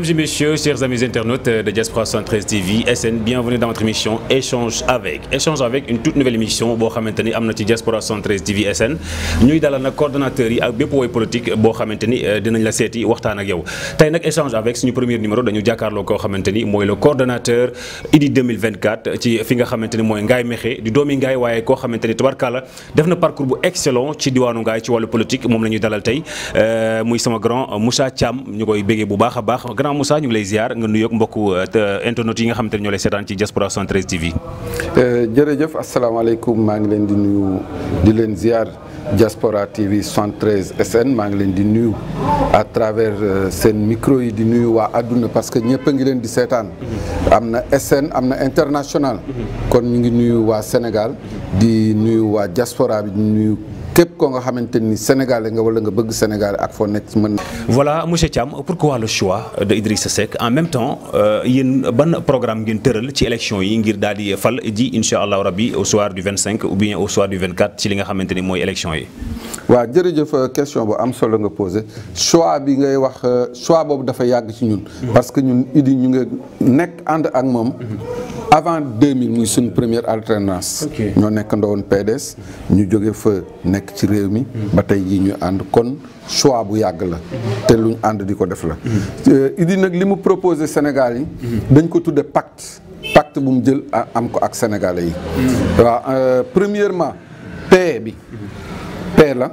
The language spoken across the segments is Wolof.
Mesdames et messieurs, chers amis internautes de Diaspora 113 TV SN, bienvenue dans votre émission Échange avec. Échange avec une toute nouvelle émission boo xamante ni am na ci Diaspora 113 TV SN ñuy dalal nag coordonnateurs yi ak bépp woy politique boo xamante ni dinañ la seeti waxtaan ak yow tey nag Échange avec suñu premier numéro dañu jàkkaarloo koo xamante ni mooy le coordonnateur IDI 2024 ci fi nga xamante ni mooy Ngaye Mékhé di doomi Ngaye waaye koo xamante ni tubarkalla def na parcours bu excellent ci diwaanu Ngaye ci wàllu politique moom la ñuy dalal tey muy sama grand Moussa Thiam ñu koy béggee bu baax a baax grand Moussa ñu ngi lay ziar nga nuyoog mbokku internautes yi nga xamante ne ñoo lay seetaan ci Diaspora 113 TV. jërëjëf asalaamaaleykum maa ngi leen di nuyu di leen ziar Diaspora TV 113 SN maa ngi leen di nuyu à travers seen micro yi di nuyu waa àdduna parce que ñëpp a ngi leen di seetaan. am na SN am na international. kon ñu ngi nuyu waa Sénégal di nuyu waa diaspora bi di nuyu. képp koo nga xamante ni sénégalais nga wala nga bëgg sénégalais ak foo nekk mën voilà monsieur Thiam pourquoi le choix de Idrissa Seck en même temps yéen ban programme ngeen tëral ci élection yi ngir daal di fal ji incha allah rabbi au soir du 25 ou bien au soir du 24 ci li nga xamante ni mooy élection yi. waaw jërëjëf question bu am solo nga posé choix bi ngay wax choix boobu dafa yàgg ci ñun. parce que ñun Idi ñu nga nekk ànd ak moom. avant 2000 muy suñu première alternance. ñoo nekk ndawoon PDS. ñu jóge fa nekk ci réew mi. ba tey jii ñu ànd kon choix bu yàgg la. te luñ ànd di ko def la. Idi nag li mu proposé Sénégal yi. dañ ko tudde pacte. pacte bu mu jël am ko ak sénégalais yi. waaw premièrement paix bi. paix la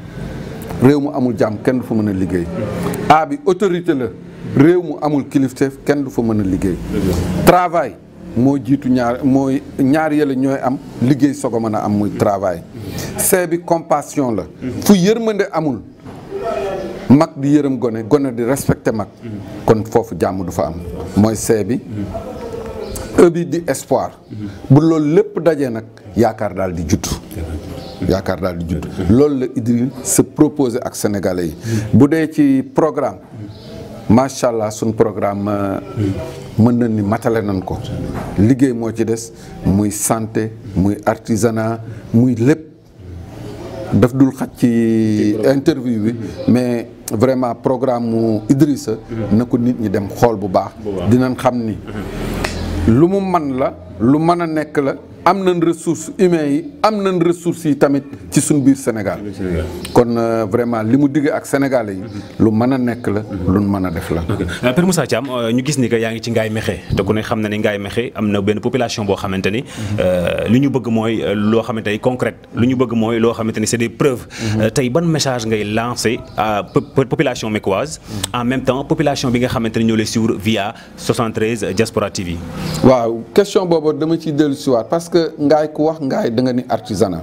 réew mu amul jàmm kenn du fa mën a liggéey a bi autorité la réew mu amul kilifteef kenn du fa mën a liggéey travail moo jiitu ñaar mooy ñaar yële ñooy am liggéey soog a mën a am muy travail C bi compassion la fu yërmande amul mag di yërëm gone gone di respecté mag kon foofu jàmm du fa am mooy C bi E bi di espoir bu loolu lépp dajee nag yaakaar daal di judd yaakaar daal di judd loolu la Idriss se proposé ak sénégalais yi bu dee ci programme macha allah suñ programme mën na ni matale nañ ko liggéey moo ci des muy santé muy artisanat muy lépp daf dul xaj ci interview bi mais vraiment programme mu Idrissa na ko nit ñi dem xool bu baax dinañ xam ni lu mu man la lu mën a nekk la am nañ ressources humaines yi am nañ ressources yi tamit ci suñ biir Sénégal kon vraiment li mu digg ak sénégalais yi lu mën a nekk la lu mën a def la. Père Moussa Thiam ñu gis ni que yaa ngi ci Ngaye Mékhé te ku ne xam na ni Ngaye Mékhé am na benn population boo xamante ni li ñu bëgg mooy loo xamante ni concrète lu ñu bëgg mooy loo xamante ni c'est des preuves. tey ban message ngay lancer à population mécoise en même temps population bi nga xamante ni ñoo lay suivre via 73 Diaspora TV. waaw question boobu dama ciy dellu si waat parce que Ngaye ku wax Ngaye da nga ni artisanat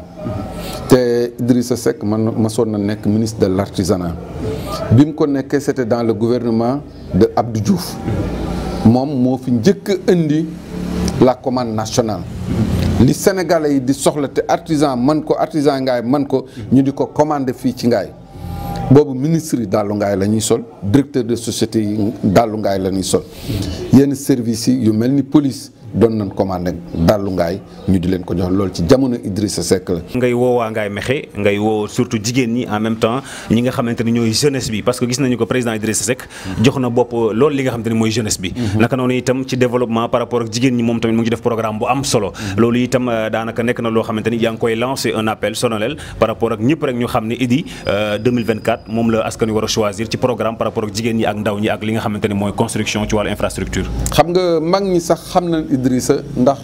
te Idrissa Seck man ma soon na nekk ministre de l'artisanat bi mu ko nekkee c'était dans le gouvernement de Abdou Diouf moom moo fi njëkk a indi la commande nationale li sénégalais yi di soxla te artisan man ko artisan Ngaye man ko ñu di ko commander fii ci Ngaye boobu ministre yi dàllu Ngaye la ñuy sol directeur de société yi dàllu Ngaye la ñuy sol yenn services yi yu mel ni police doon nañ commandé dàllu Ngaye ñu di leen ko jox loolu ci jamono Idrissa Seck la. ngay woo waa Ngaye Mékhé ngay woo surtout jigéen ñi en même temps ñi nga xamante ni ñooy jeunesse bi parce que gis nañu ko président Idrissa Seck jox na bopp loolu li nga xamante ni mooy jeunesse bi. naka noonu itam ci développement par rapport ak jigéen ñi moom tamit mu ngi def programme bu am solo. loolu itam daanaka nekk na loo xamante ni yaa ngi koy lancer un appel solennel par rapport ak ñëpp rek ñu xam ne Idy 2024 moom la askan wi war a choisir ci programme par rapport ak jigéen ñi ak ndaw ñi ak li nga xamante ni mooy construction ci wàllu infrastructure. xam nga mag ñi sax xam nañ Idrissa ndax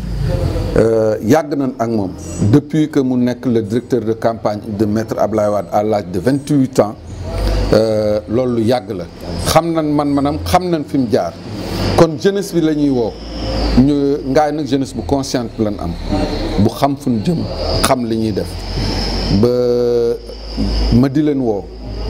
yàgg nañ ak moom depuis que mu nekk le directeur de campagne de maître Ablaye Wade à l'âge de vingt-huit ans loolu yàgg la xam nañ man manam xam nañ fi mu jaar kon jeunesse bi la ñuy woo ñu Ngaye nag jeunesse bu consciente lañ am bu xam fu ñu jëm xam li ñuy def ba ma di leen woo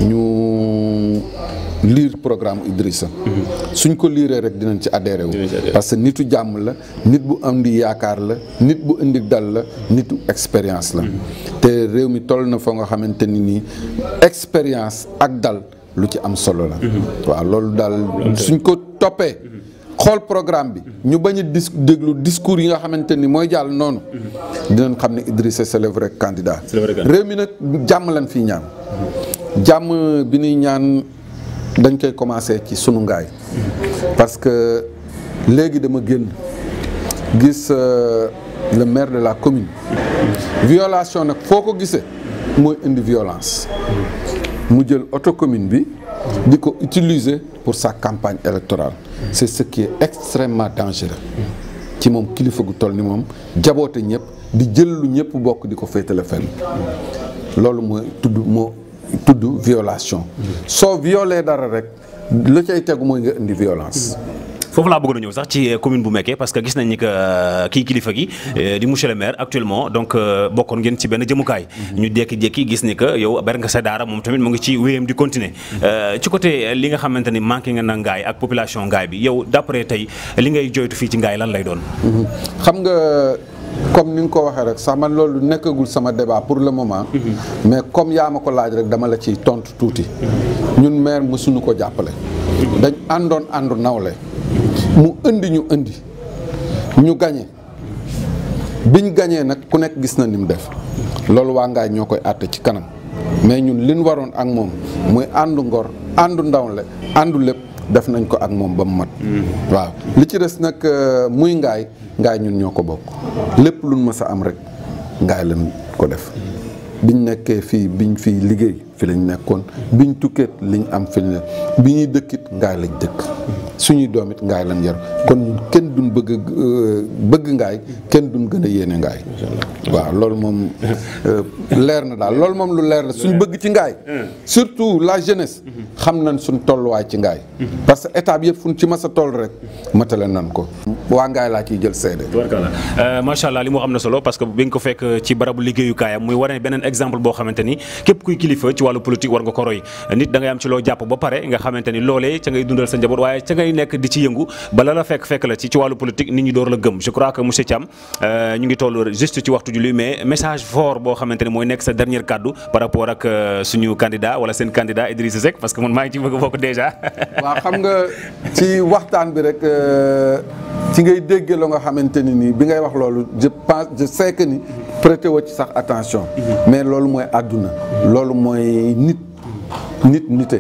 ñu lire programme Idrissa suñ ko liiree rek dinañ ci adhéré wu parce que nitu jàmm la nit bu indi yaakaar la nit bu indi dal la nitu expérience la te réew mi toll na foo nga xamante ni nii expérience ak dal lu ci am solo la waaw loolu daal suñ ko toppee xool programme bi ñu bañ a dis déglu discours yi nga xamante ni mooy jàll noonu dinañ xam ne Idrissa c'est le vrai candidat réew mi nag jàmm lañ fii ñaan jàmm bi ñuy ñaan dañ koy commencer ci sunu ngaay parce que léegi dama génn gis le maire de la commune violation nag foo ko gisee mooy indi violence mu jël auto commune bi di ko utiliser pour sa campagne électorale c'est ce qui est extrêmement dangereux ci moom kilifa gu toll ni moom jaboote ñëpp di jël lu ñëpp bokk di ko féetale fenn loolu mooy tudd moo tudd violation soo violé dara rek la cay tegu mooy nga indi violence foofu laa bëggoon a ñëw sax ci commune bu Mekke parce que gis nañ ni que kii kilifa gi di monsieur le maire actuellement donc bokkoon ngeen ci benn jëmukaay. ñu jékki-jékki gis ni que yow ber nga sa daara moom tamit mu ngi ci wéyam di continuer. ci côté li nga xamante ni manqué nga na ngaay ak population ngaay bi yow d'après tey li ngay joytu fii ci ngaay lan lay doon. xam nga comme ni nga ko waxee rek sax man loolu nekkagul sama débat pour le moment. mais comme yaa ma ko laaj rek dama la ciy tontu tuuti. ñun maire mësuñu ko jàppale. dañ àndoon àndu nawle. mu indi ñu indi ñu gañe biñ gañee nag ku nekk gis na ni mu def loolu waa ngaay ñoo koy àtte ci kanam mais ñun liñ waroon ak moom muy àndu ngor àndu ndawle àndu lépp def nañ ko ak moom ba mu mat waaw li ci des nag muy ngaay ngaay ñun ñoo ko bokk lépp luñ mës a am rek ngaay lañ ko def biñ nekkee fii biñ fii liggéey fi lañ nekkoon biñ tukkeet liñ am fi lañ bi ñuy dëkkit ngaay lañ dëkk suñuy doom it ngaay lañ yar kon ñun kenn duñ bëgg bëgg ngaay kenn duñ gën a yéene ngaay waaw loolu moom leer na daal loolu moom lu leer la suñ bëgg ci ngaay surtout la jeunesse xam nañ suñ tolluwaay ci ngaay parce que étape yëpp fuñ ci mas a toll rek matale nan ko waa ngaay laa ciy jël seede macha allah li mu am na solo parce que bi nga ko fekk ci barabu liggéeyukaayam muy wane beneen exemple boo xamante ni képp kuy kilifa ci wàllu politique war nga ko roy nit da ngay am ci loo jàpp ba pare nga xamante ni loolee ca ngay dundal sa njaboot waaye ca ngay nekk di ci yëngu bala la fekk fekk la ci ci wàllu politique nit ñi door la gëm je crois que monsieur Thiam ñu ngi toll juste ci waxtu julli mais message fort boo xamante ni mooy nekk sa dernier kaddu par rapport ak suñu candidat wala seen candidat Idrissa Seck parce que man maa ngi ci bëgg a bokk déjà. waaw xam nga ci waxtaan bi rek ci ngay déggee la nga xamante ni nii bi ngay wax loolu je pense je sais que ni prêter woo ci sax attention. mais loolu mooy àdduna. loolu mooy nit nit nite.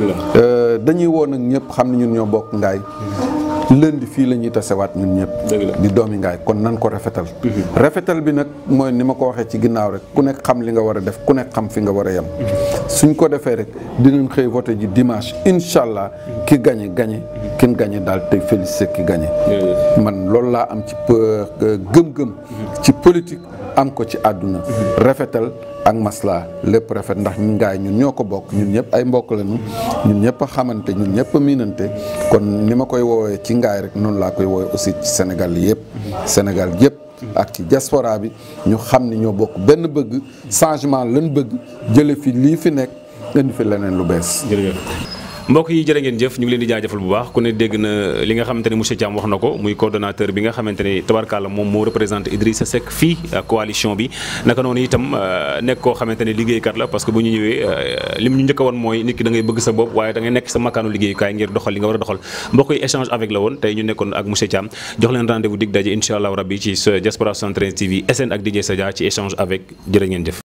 dañuy woo nag ñëpp xam ne ñun ñoo bokk ngaay lundi fii la ñuy tasewaat ñun ñëpp di doomi ngaay kon nan ko rafetal rafetal bi nag mooy ni ma ko waxee ci ginnaaw rek ku nekk xam li nga war a def ku nekk xam fi nga war a yem suñ ko defee rek dinañ xëy voté ji dimanche incha allah ki gañe gañe kin gañe daal tey félicité ki gañe man loolu laa am ci gëm-gëm ci politique am ko ci àdduna rafetal ak masla lépp rafet ndax ñun ngaay ñun ñoo ko bokk ñun ñëpp ay mbokk lañu ñun ñëpp a xamante ñun ñëpp a miinante kon ni ma koy woowee ci ngaay rek noonu laa koy woowee aussi ci Sénégal yëpp Sénégal yëpp ak ci diaspora bi ñu xam ni ñoo bokk benn bëgg changement lañ bëgg jële fi lii fi nekk indi fi leneen lu bees mbokk yi jërë ngeen jëf ñu ngi leen di jaajëfal bu baax ku ne dégg na li nga xamante ni monsieur Thiam wax na ko muy coordonnateur bi nga xamante ni tabarkalla moom moo représenté Idrissa Seck fii coalition bi naka noonu itam nekk koo xamante ni liggéeykat la parce que bu ñu ñëwee lim ñu njëkk a woon mooy nit ki da ngay bëgg sa bopp waaye da ngay nekk sa makkaanu liggéeyukaay ngir doxal li nga war a doxal mbokk yi échange avec la woon tey ñu nekkoon ak monsieur Thiam jox leen rendez-vous dig daje incha allah rabbi ci Diaspora 73 TV SN ak DJ Sadia ci échange avec jërë ngeen jëf